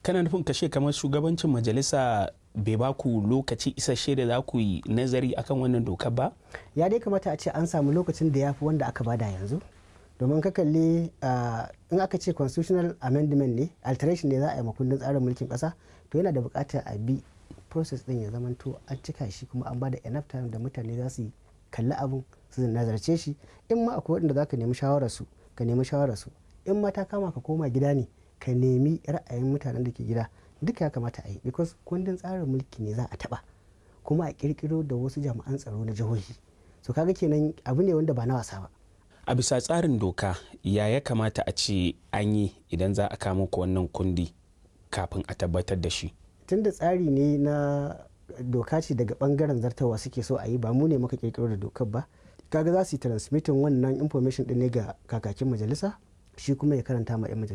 kana nufin kashe kamar shugabancin majalisa bai ba ku lokaci isasshe da za ku yi nazari akan wannan dokar ba ya dai kamata a ce an samu lokacin da ya fi wanda aka bada yanzu domin ka kalli in aka ce constitutional amendment ne alteration ne za a yi makundin tsarin mulkin kasa to yana da bukatar a bi process din ya zamanto an cika shi kuma an bada enough time da mutane za su kalli abun su nazarce shi in ma akwai waɗanda za ka nemi shawararsu ka nemi shawararsu in ma ta kama ka koma gida ne ka nemi ra'ayin mutanen da ke gida duka ya kamata a yi because kundin tsarin mulki ne za a taba kuma a kirkiro da wasu jami'an tsaro na jihohi so kaga kenan abu ne wanda ba na wasa ba a bisa tsarin doka ya ya kamata a ce an yi idan za a kama ku wannan kundi kafin a tabbatar da shi tunda tsari ne na doka ce daga bangaren zartawa suke so a yi ba mu ne muka kirkiro da dokar ba kaga za su yi transmitting wannan information din ne ga kakakin majalisa shi kuma ya karanta ma 'yan majalisa